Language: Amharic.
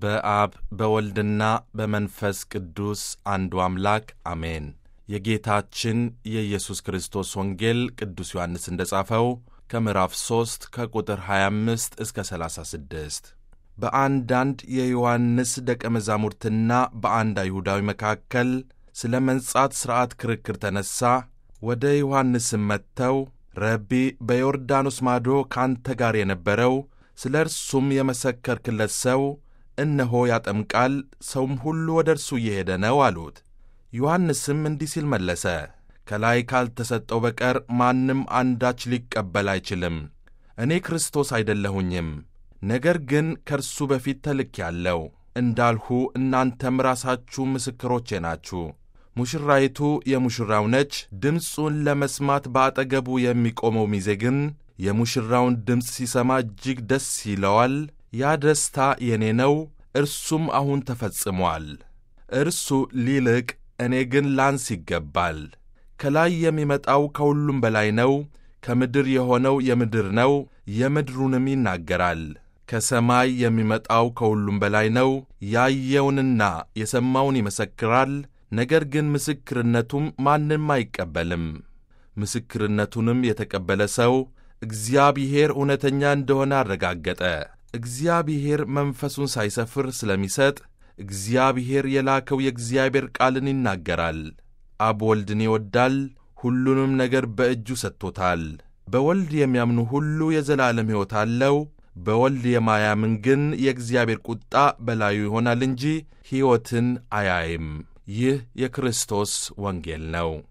በአብ በወልድና በመንፈስ ቅዱስ አንዱ አምላክ አሜን። የጌታችን የኢየሱስ ክርስቶስ ወንጌል ቅዱስ ዮሐንስ እንደ ጻፈው ከምዕራፍ 3 ከቁጥር 25 እስከ 36 በአንዳንድ የዮሐንስ ደቀ መዛሙርትና በአንድ አይሁዳዊ መካከል ስለ መንጻት ሥርዓት ክርክር ተነሣ። ወደ ዮሐንስም መጥተው ረቢ በዮርዳኖስ ማዶ ካንተ ጋር የነበረው ስለ እርሱም የመሰከርክለት ሰው እነሆ ያጠምቃል፣ ሰውም ሁሉ ወደ እርሱ እየሄደ ነው አሉት። ዮሐንስም እንዲህ ሲል መለሰ፣ ከላይ ካልተሰጠው በቀር ማንም አንዳች ሊቀበል አይችልም። እኔ ክርስቶስ አይደለሁኝም፣ ነገር ግን ከእርሱ በፊት ተልኬአለሁ እንዳልሁ እናንተም ራሳችሁ ምስክሮቼ ናችሁ። ሙሽራይቱ የሙሽራው ነች። ድምፁን ለመስማት በአጠገቡ የሚቆመው ሚዜ ግን የሙሽራውን ድምፅ ሲሰማ እጅግ ደስ ይለዋል። ያ ደስታ የእኔ ነው፣ እርሱም አሁን ተፈጽሟል። እርሱ ሊልቅ እኔ ግን ላንስ ይገባል። ከላይ የሚመጣው ከሁሉም በላይ ነው። ከምድር የሆነው የምድር ነው፣ የምድሩንም ይናገራል። ከሰማይ የሚመጣው ከሁሉም በላይ ነው። ያየውንና የሰማውን ይመሰክራል። ነገር ግን ምስክርነቱም ማንም አይቀበልም። ምስክርነቱንም የተቀበለ ሰው እግዚአብሔር እውነተኛ እንደሆነ አረጋገጠ። እግዚአብሔር መንፈሱን ሳይሰፍር ስለሚሰጥ እግዚአብሔር የላከው የእግዚአብሔር ቃልን ይናገራል። አብ ወልድን ይወዳል፣ ሁሉንም ነገር በእጁ ሰጥቶታል። በወልድ የሚያምኑ ሁሉ የዘላለም ሕይወት አለው። በወልድ የማያምን ግን የእግዚአብሔር ቁጣ በላዩ ይሆናል እንጂ ሕይወትን አያይም። ይህ የክርስቶስ ወንጌል ነው።